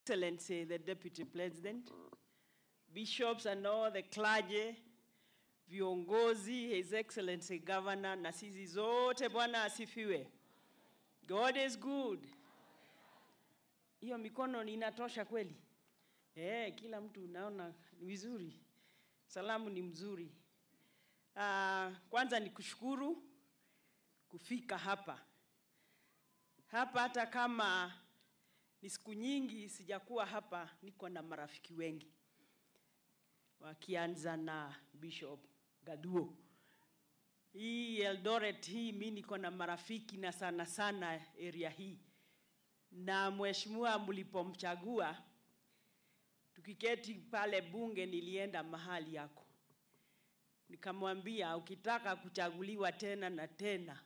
Excellency, the Deputy President, bishops and all the clergy, viongozi, His Excellency Governor na sisi zote, Bwana asifiwe. God is good. Hiyo mikono ni inatosha kweli? Eh, kila mtu unaona ni vizuri. Salamu ni mzuri. Uh, kwanza ni kushukuru kufika hapa hapa, hata kama ni siku nyingi sijakuwa hapa, niko na marafiki wengi, wakianza na Bishop Gaduo. Hii Eldoret hii mi niko na marafiki na sana sana area hii, na mheshimiwa mlipomchagua, tukiketi pale bunge, nilienda mahali yako nikamwambia, ukitaka kuchaguliwa tena na tena,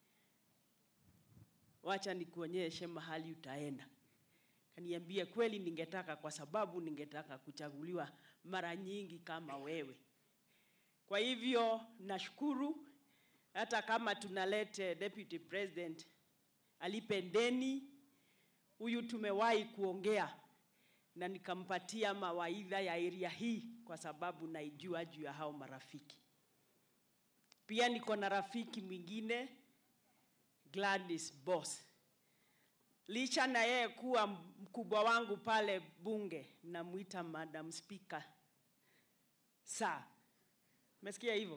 wacha nikuonyeshe mahali utaenda. Kaniambia kweli, ningetaka kwa sababu ningetaka kuchaguliwa mara nyingi kama wewe. Kwa hivyo nashukuru, hata kama tunalete deputy president alipe deni, huyu tumewahi kuongea na nikampatia mawaidha ya area hii kwa sababu naijua juu ya hao marafiki. Pia niko na rafiki mwingine Gladys Boss licha na yeye kuwa mkubwa wangu pale bunge, namwita Madam Speaker. Saa umesikia hivyo?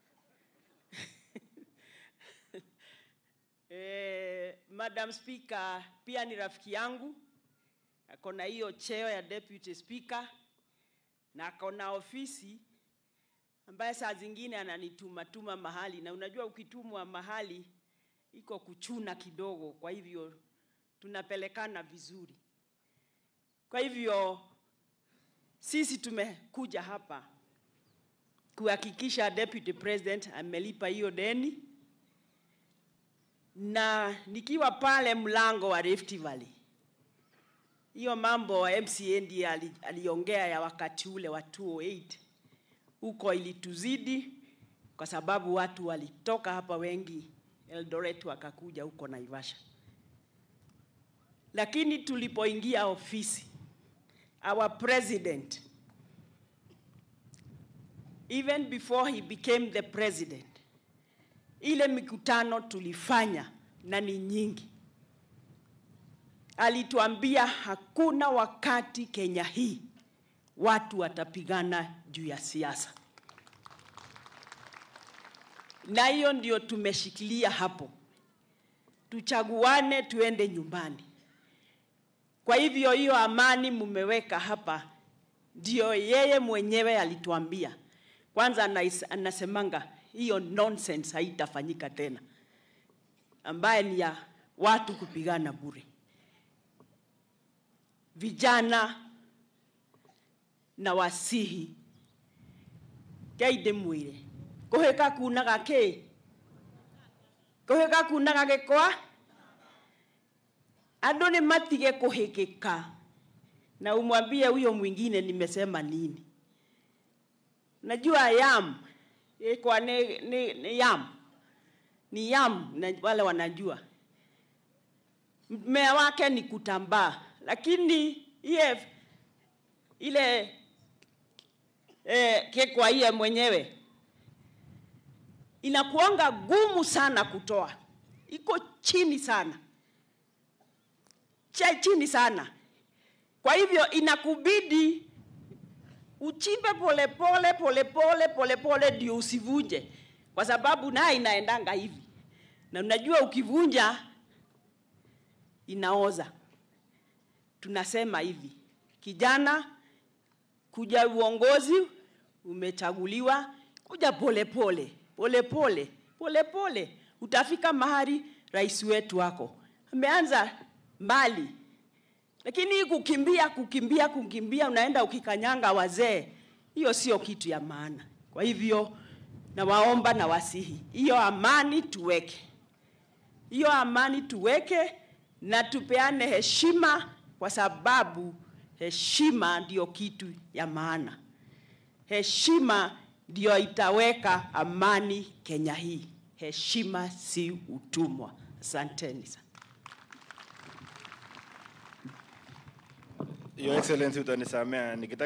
Eh, Madam Speaker pia ni rafiki yangu, ako na hiyo cheo ya deputy speaker na ako na ofisi ambaye saa zingine ananituma tuma mahali, na unajua ukitumwa mahali iko kuchuna kidogo, kwa hivyo tunapelekana vizuri. Kwa hivyo sisi tumekuja hapa kuhakikisha deputy president amelipa hiyo deni, na nikiwa pale mlango wa Rift Valley, hiyo mambo wa MCA ndiye ali- aliongea ya wakati ule wa 208 huko ilituzidi, kwa sababu watu walitoka hapa wengi Eldoret wakakuja huko Naivasha lakini tulipoingia ofisi our president even before he became the president ile mikutano tulifanya na ni nyingi alituambia hakuna wakati Kenya hii watu watapigana juu ya siasa na hiyo ndio tumeshikilia hapo tuchaguane tuende nyumbani kwa hivyo hiyo amani mmeweka hapa, ndio yeye mwenyewe alituambia. Kwanza anais- anasemanga hiyo nonsense haitafanyika tena, ambaye ni ya watu kupigana bure, vijana na wasihi keide mwire kuhika kunaga ki kuhika kunaga gikwa andũ nĩ matige kũhĩkĩka na umwambie huyo mwingine nimesema nini. Najua yam ikwa ni, ni, ni yam ni yam na wale wanajua mmea wake ni kutambaa, lakini iye ile eh, kekwa iye mwenyewe inakuanga gumu sana kutoa, iko chini sana cha chini sana. Kwa hivyo inakubidi uchimbe polepole polepole polepole ndio usivunje, kwa sababu naye inaendanga hivi, na unajua ukivunja inaoza. Tunasema hivi, kijana, kuja uongozi, umechaguliwa, kuja polepole polepole polepole, utafika mahali rais wetu wako ameanza mbali, lakini hii kukimbia kukimbia kukimbia, unaenda ukikanyanga wazee, hiyo sio kitu ya maana. Kwa hivyo nawaomba na wasihi, hiyo amani tuweke, hiyo amani tuweke na tupeane heshima, kwa sababu heshima ndio kitu ya maana. Heshima ndio itaweka amani Kenya hii. Heshima si utumwa. Asanteni sana. Your Excellency, utanisamea nikitaka